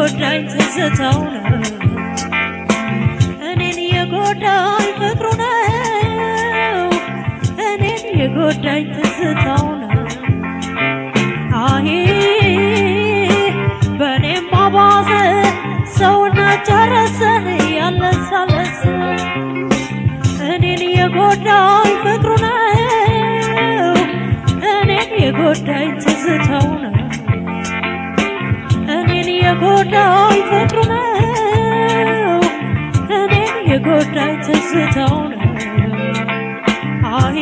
የጎዳኝ ትዝታው ነው እኔን የጎዳኝ ፍቅሩ ነው እኔን የጎዳኝ ትዝታው ነው አሄ በእኔም አባዘ ሰውነት ጨረሰን ያለሳለስ እኔን የጎዳኝ ፍቅሩ ነው እኔን የጎዳኝ ትዝታው ነው እኔን የጎዳኝ ፍቅሩ ነው እኔን የጎዳኝ ትዝታው ነው አይ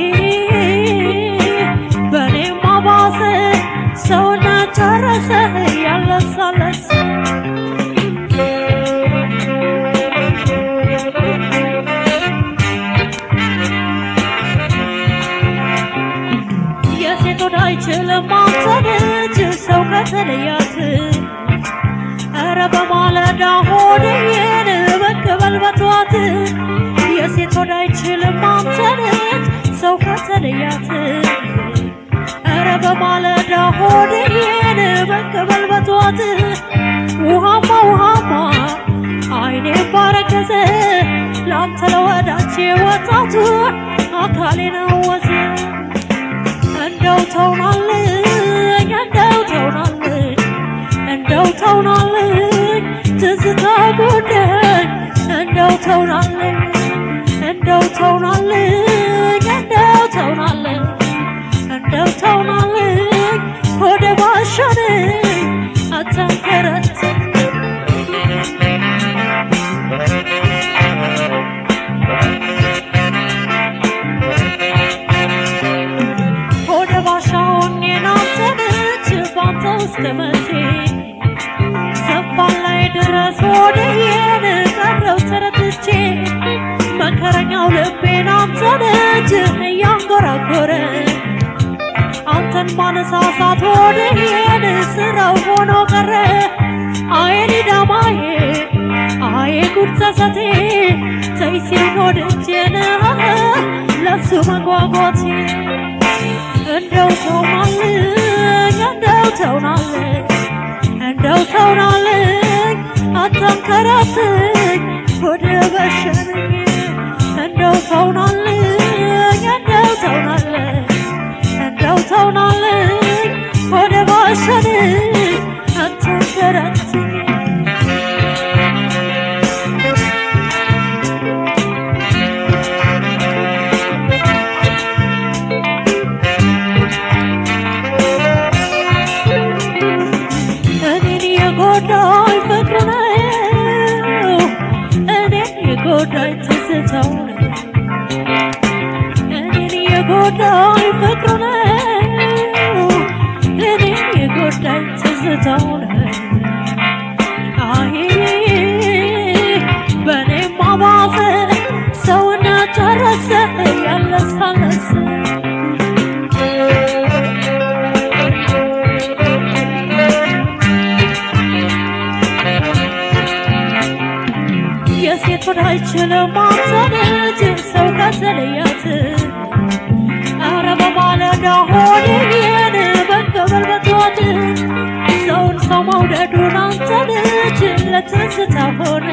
በእኔም አባሰ ሰውነት ጨረሰ ያለሳለስ የሴት ወደ አይችልም አንተን እጅ ሰው ከተለያት ኧረ በማለዳ ሆድዬን በቅበል በቷት የሴት ወደ አይችልም አንተን እጅ ሰው ከተለያት ኧረ በማለዳ ሆድዬን በቅበል በቷት ውሃማ ውሃማ አይኔ ባረገዘ ላንተ ለወዳቼ ወጣቱ አካሌን አወዘ እንደው ተውናልኝ እንደው ተውናልኝ እንደው ተውናልኝ ትዝታ ጉዳይ እንደው ተውናልኝ እንደው ተውናልኝ እንደው ተውናልኝ እንደው ተውናልኝ ወደ ባሻነኝ አታንከረት ወደ ባሻውን የናዘነች ባንተ ውስጥ መቼ ዘንባል ላይ ድረስ ወደየን ቀረው ተረትቼ መከረኛው ልቤን አንተነች እያንጎራጎረ አንተን ማነሳሳት ወደየን ስራው ሆኖ ቀረ አየ ሊዳማዬ አየ ጉድ ጸጸቴ ተይ ሲል ወድጄን ለሱ መጓጓቴ እንደው ተውናልኝ እንደው ተውናልኝ እንደው ተውናልኝ አታንከራትኝ ወደ በሸነኝ እንደው ተውናልኝ እንደው ተውናልኝ እንደው ተውናልኝ ወደ ባሸነኝ አታንከራትኝ እኔን የጎዳኝ ፍቅሩ ነው እኔን የጎዳኝ ትዝታው ነው እኔን የጎዳኝ ፍቅሩ ነው እኔን የጎዳኝ ትዝታው ነው አይ በእኔም አባሰ ሰውነት ጨረሰ ያለሳለስ የሴት ወደ አይችልም አንተነች ሰው ከተለያት ኧረ በማለዳ ሆድዬን በቅበል በቷት ሰውን ሰው መውደዱን አንተነች ለትዝታ ሆነ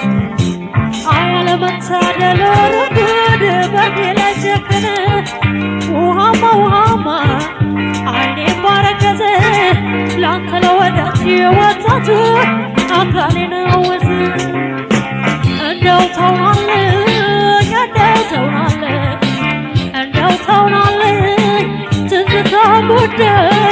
አያለመታደል ርጉድ በኔ ላይ ጨከነ ውሃማ ውሃማ አይኔ ባረገዘ ላንተ ለወዳጅ ወጣቱ አካሌን አወዘ እንደው ተውናልኝ እንደው ተውናልኝ እንደው ተውናልኝ ትዝታ ጉዳይ